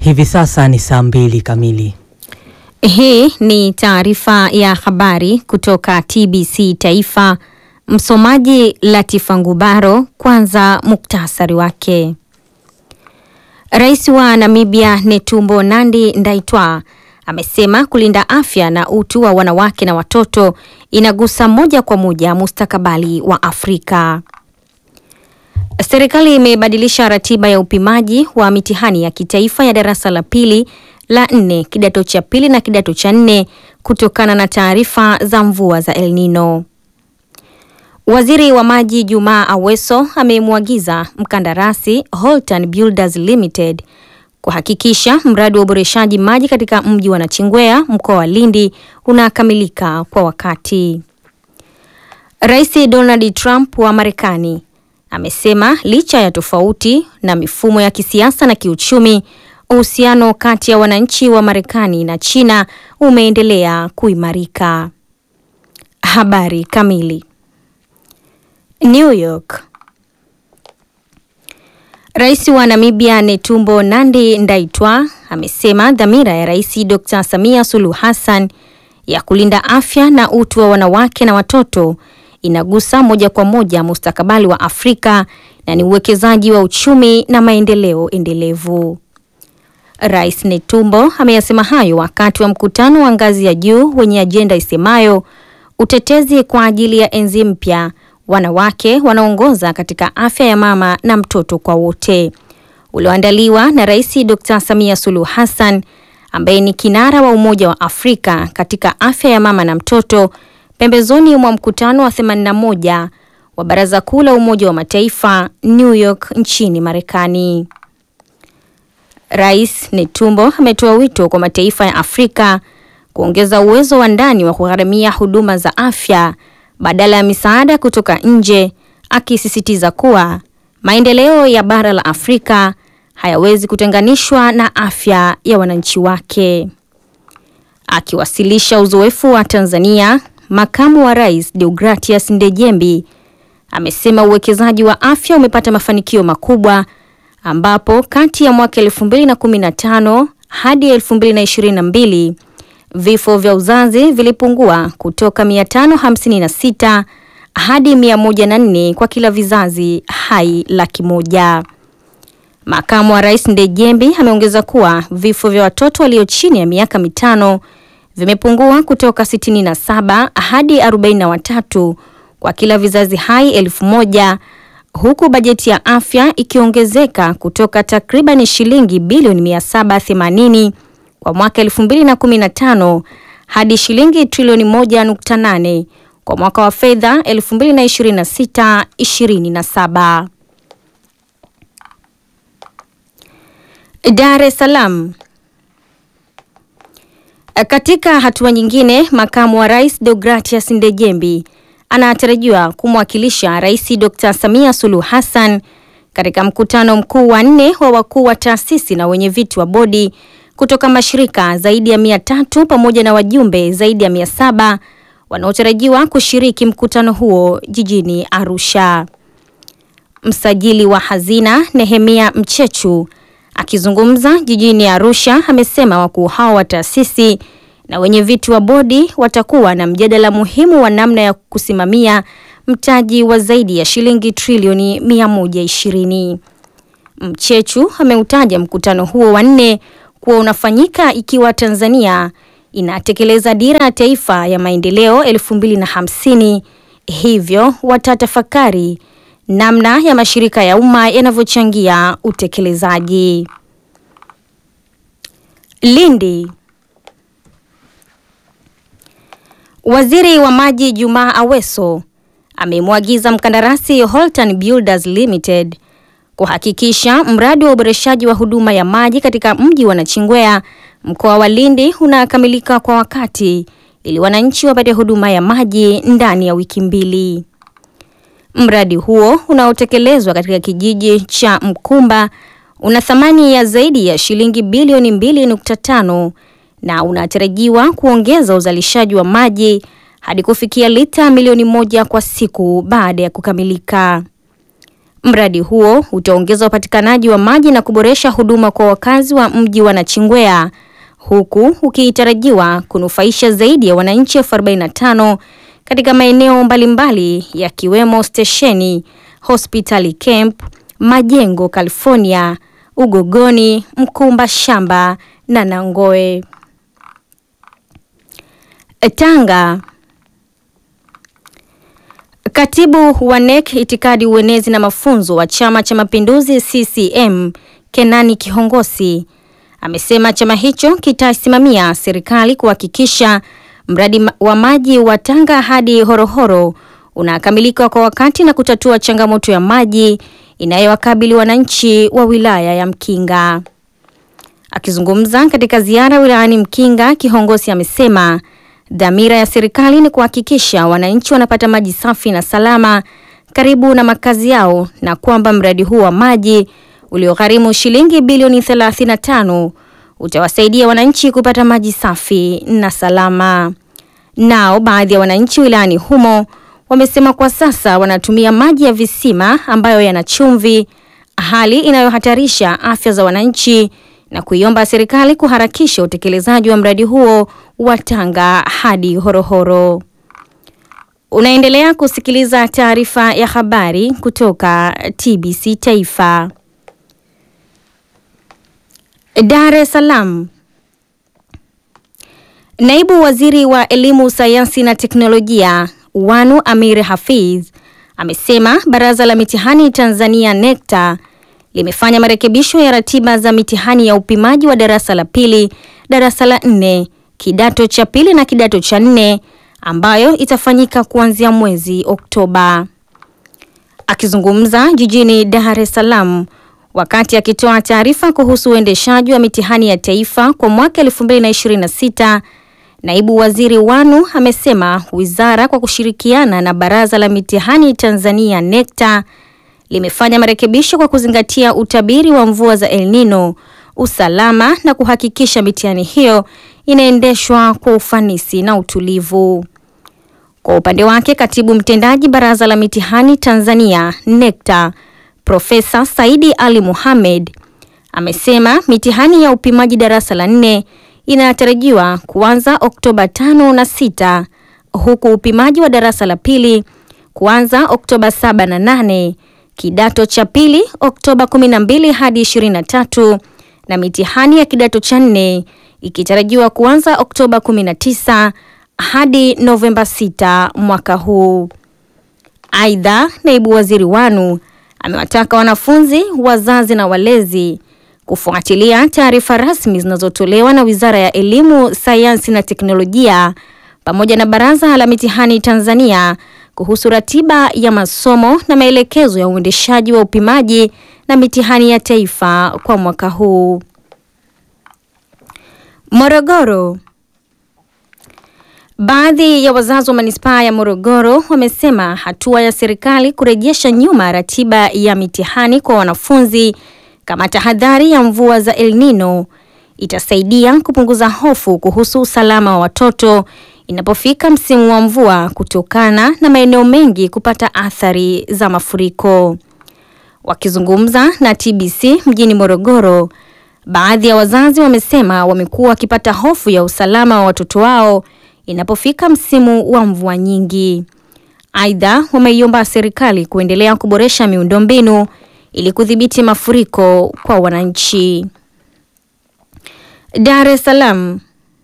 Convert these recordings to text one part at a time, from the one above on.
Hivi sasa ni saa mbili kamili. Hii ni taarifa ya habari kutoka TBC Taifa. Msomaji Latifa Ngubaro. Kwanza muktasari wake. Rais wa Namibia Netumbo Nandi Ndaitwah amesema kulinda afya na utu wa wanawake na watoto inagusa moja kwa moja mustakabali wa Afrika. Serikali imebadilisha ratiba ya upimaji wa mitihani ya kitaifa ya darasa la pili, la nne, kidato cha pili na kidato cha nne kutokana na taarifa za mvua za El Nino. Waziri wa Maji Jumaa Aweso amemwagiza mkandarasi Holtan Builders Limited kuhakikisha mradi wa uboreshaji maji katika mji wa Nachingwea mkoa wa Lindi unakamilika kwa wakati. Rais Donald Trump wa Marekani amesema licha ya tofauti na mifumo ya kisiasa na kiuchumi, uhusiano kati ya wananchi wa Marekani na China umeendelea kuimarika. Habari kamili. New York. Rais wa Namibia Netumbo Nandi Ndaitwah amesema dhamira ya Rais Dr. Samia Suluhu Hassan ya kulinda afya na utu wa wanawake na watoto inagusa moja kwa moja mustakabali wa Afrika na ni uwekezaji wa uchumi na maendeleo endelevu. Rais Netumbo ameyasema hayo wakati wa mkutano wa ngazi ya juu wenye ajenda isemayo utetezi kwa ajili ya enzi mpya, wanawake wanaongoza katika afya ya mama na mtoto kwa wote, ulioandaliwa na Rais Dr. Samia Suluhu Hassan ambaye ni kinara wa Umoja wa Afrika katika afya ya mama na mtoto pembezoni mwa mkutano wa 81 wa Baraza Kuu la Umoja wa Mataifa New York nchini Marekani. Rais Netumbo ametoa wito kwa mataifa ya Afrika kuongeza uwezo wa ndani wa kugharamia huduma za afya badala ya misaada kutoka nje, akisisitiza kuwa maendeleo ya bara la Afrika hayawezi kutenganishwa na afya ya wananchi wake. Akiwasilisha uzoefu wa Tanzania, Makamu wa Rais Deogratias Ndejembi amesema uwekezaji wa afya umepata mafanikio makubwa ambapo kati ya mwaka 2015 hadi 2022 vifo vya uzazi vilipungua kutoka 556 hadi 104 kwa kila vizazi hai laki moja. Makamu wa Rais Ndejembi ameongeza kuwa vifo vya watoto walio chini ya miaka mitano vimepungua kutoka 67 hadi 43 kwa kila vizazi hai elfu moja huku bajeti ya afya ikiongezeka kutoka takriban shilingi bilioni 780 kwa mwaka 2015 hadi shilingi trilioni 1.8 kwa mwaka wa fedha 2026/27. Dar es Salaam. Katika hatua nyingine, makamu wa rais Deogratias Ndejembi anatarajiwa kumwakilisha Rais Dr. Samia Suluhu Hassan katika mkutano mkuu wa nne wa wakuu wa taasisi na wenye viti wa bodi kutoka mashirika zaidi ya mia tatu pamoja na wajumbe zaidi ya mia saba wanaotarajiwa kushiriki mkutano huo jijini Arusha. Msajili wa hazina Nehemia Mchechu akizungumza jijini Arusha amesema wakuu hao wa taasisi na wenye viti wa bodi watakuwa na mjadala muhimu wa namna ya kusimamia mtaji wa zaidi ya shilingi trilioni 120. Mchechu ameutaja mkutano huo wa nne kuwa unafanyika ikiwa Tanzania inatekeleza dira ya taifa ya maendeleo 2050, hivyo watatafakari namna ya mashirika ya umma yanavyochangia utekelezaji. Lindi. Waziri wa Maji Jumaa Aweso amemwagiza mkandarasi Holtan Builders Limited kuhakikisha mradi wa uboreshaji wa huduma ya maji katika mji wa Nachingwea mkoa wa Lindi unakamilika kwa wakati ili wananchi wapate huduma ya maji ndani ya wiki mbili. Mradi huo unaotekelezwa katika kijiji cha Mkumba una thamani ya zaidi ya shilingi bilioni 2.5 na unatarajiwa kuongeza uzalishaji wa maji hadi kufikia lita milioni moja kwa siku baada ya kukamilika. Mradi huo utaongeza upatikanaji wa maji na kuboresha huduma kwa wakazi wa mji wa Nachingwea huku ukitarajiwa kunufaisha zaidi ya wananchi elfu 45 katika maeneo mbalimbali yakiwemo stesheni, hospitali camp, majengo California, Ugogoni, Mkumba Shamba na Nangoe. Tanga. Katibu wa NEC itikadi, uenezi na mafunzo wa Chama cha Mapinduzi CCM Kenani Kihongosi amesema chama hicho kitasimamia serikali kuhakikisha mradi wa maji wa Tanga hadi Horohoro unakamilika kwa wakati na kutatua changamoto ya maji inayowakabili wananchi wa wilaya ya Mkinga. Akizungumza katika ziara wilayani Mkinga, Kihongosi amesema dhamira ya serikali ni kuhakikisha wananchi wanapata maji safi na salama karibu na makazi yao na kwamba mradi huu wa maji uliogharimu shilingi bilioni 35 utawasaidia wananchi kupata maji safi na salama. Nao baadhi ya wananchi wilayani humo wamesema kwa sasa wanatumia maji ya visima ambayo yana chumvi, hali inayohatarisha afya za wananchi na kuiomba serikali kuharakisha utekelezaji wa mradi huo wa Tanga hadi Horohoro. Unaendelea kusikiliza taarifa ya habari kutoka TBC Taifa. Dar es Salaam. Naibu Waziri wa Elimu, Sayansi na Teknolojia Wanu Amir Hafidh amesema Baraza la Mitihani Tanzania NECTA limefanya marekebisho ya ratiba za mitihani ya upimaji wa darasa la pili, darasa la nne, kidato cha pili na kidato cha nne ambayo itafanyika kuanzia mwezi Oktoba. Akizungumza jijini Dar es Salaam wakati akitoa taarifa kuhusu uendeshaji wa mitihani ya taifa kwa mwaka 2026, Naibu Waziri Wanu amesema wizara kwa kushirikiana na Baraza la Mitihani Tanzania NECTA limefanya marekebisho kwa kuzingatia utabiri wa mvua za El Nino, usalama na kuhakikisha mitihani hiyo inaendeshwa kwa ufanisi na utulivu. Kwa upande wake, Katibu Mtendaji Baraza la Mitihani Tanzania NECTA Profesa Saidi Ali Mohamed amesema mitihani ya upimaji darasa la nne inatarajiwa kuanza Oktoba tano na sita huku upimaji wa darasa la pili kuanza Oktoba saba na nane, kidato cha pili Oktoba 12 hadi 23 na mitihani ya kidato cha nne ikitarajiwa kuanza Oktoba 19 hadi Novemba 6 mwaka huu. Aidha, naibu waziri Wanu amewataka wanafunzi, wazazi na walezi kufuatilia taarifa rasmi zinazotolewa na Wizara ya Elimu, Sayansi na Teknolojia pamoja na Baraza la Mitihani Tanzania kuhusu ratiba ya masomo na maelekezo ya uendeshaji wa upimaji na mitihani ya taifa kwa mwaka huu. Morogoro. Baadhi ya wazazi wa manispaa ya Morogoro wamesema hatua ya serikali kurejesha nyuma ratiba ya mitihani kwa wanafunzi kama tahadhari ya mvua za El Nino itasaidia kupunguza hofu kuhusu usalama wa watoto inapofika msimu wa mvua kutokana na maeneo mengi kupata athari za mafuriko. Wakizungumza na TBC mjini Morogoro, baadhi ya wazazi wamesema wamekuwa wakipata hofu ya usalama wa watoto wao inapofika msimu wa mvua nyingi. Aidha, wameiomba serikali kuendelea kuboresha miundombinu ili kudhibiti mafuriko kwa wananchi. Dar es Salaam.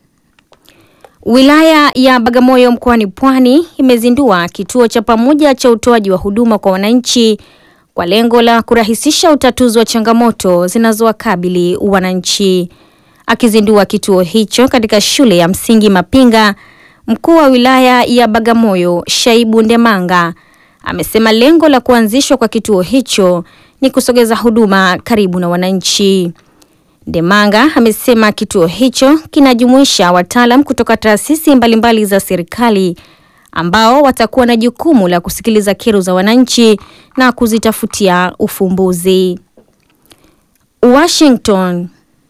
Wilaya ya Bagamoyo mkoani Pwani imezindua kituo cha pamoja cha utoaji wa huduma kwa wananchi kwa lengo la kurahisisha utatuzi wa changamoto zinazowakabili wananchi. Akizindua kituo hicho katika shule ya msingi Mapinga, mkuu wa wilaya ya Bagamoyo Shaibu Ndemanga amesema lengo la kuanzishwa kwa kituo hicho ni kusogeza huduma karibu na wananchi. Ndemanga amesema kituo hicho kinajumuisha wataalam kutoka taasisi mbalimbali za serikali ambao watakuwa na jukumu la kusikiliza kero za wananchi na kuzitafutia ufumbuzi. Washington.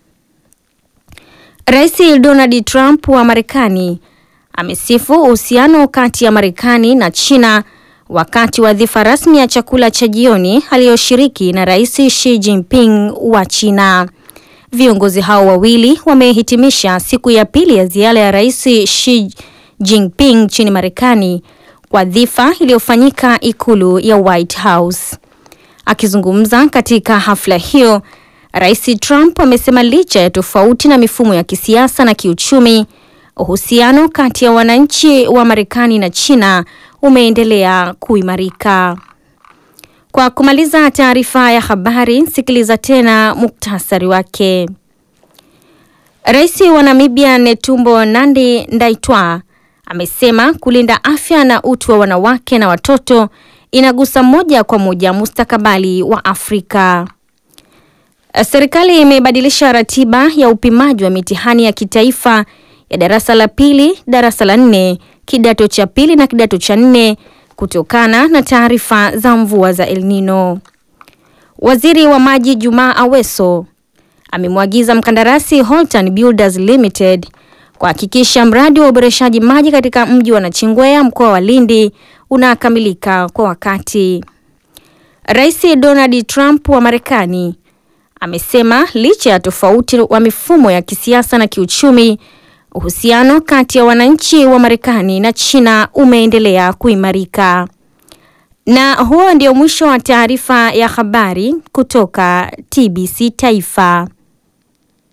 Rais Donald Trump wa Marekani amesifu uhusiano kati ya Marekani na China wakati wa dhifa rasmi ya chakula cha jioni aliyoshiriki na Rais Xi Jinping wa China. Viongozi hao wawili wamehitimisha siku ya pili ya ziara ya Rais Xi Jinping nchini Marekani kwa dhifa iliyofanyika ikulu ya White House. Akizungumza katika hafla hiyo, Rais Trump amesema licha ya tofauti na mifumo ya kisiasa na kiuchumi, uhusiano kati ya wananchi wa Marekani na China umeendelea kuimarika. Kwa kumaliza taarifa ya habari, sikiliza tena muktasari wake. Rais wa Namibia Netumbo Nandi Ndaitwah amesema kulinda afya na utu wa wanawake na watoto inagusa moja kwa moja mustakabali wa Afrika. Serikali imebadilisha ratiba ya upimaji wa mitihani ya kitaifa ya darasa la pili, darasa la nne, kidato cha pili na kidato cha nne kutokana na taarifa za mvua za El Nino. Waziri wa Maji Jumaa Aweso amemwagiza mkandarasi Holtan Builders Limited kuhakikisha mradi wa uboreshaji maji katika mji wa Nachingwea mkoa wa Lindi unakamilika kwa wakati. Rais Donald Trump wa Marekani amesema licha ya tofauti wa mifumo ya kisiasa na kiuchumi, uhusiano kati ya wananchi wa Marekani na China umeendelea kuimarika. Na huo ndio mwisho wa taarifa ya habari kutoka TBC Taifa.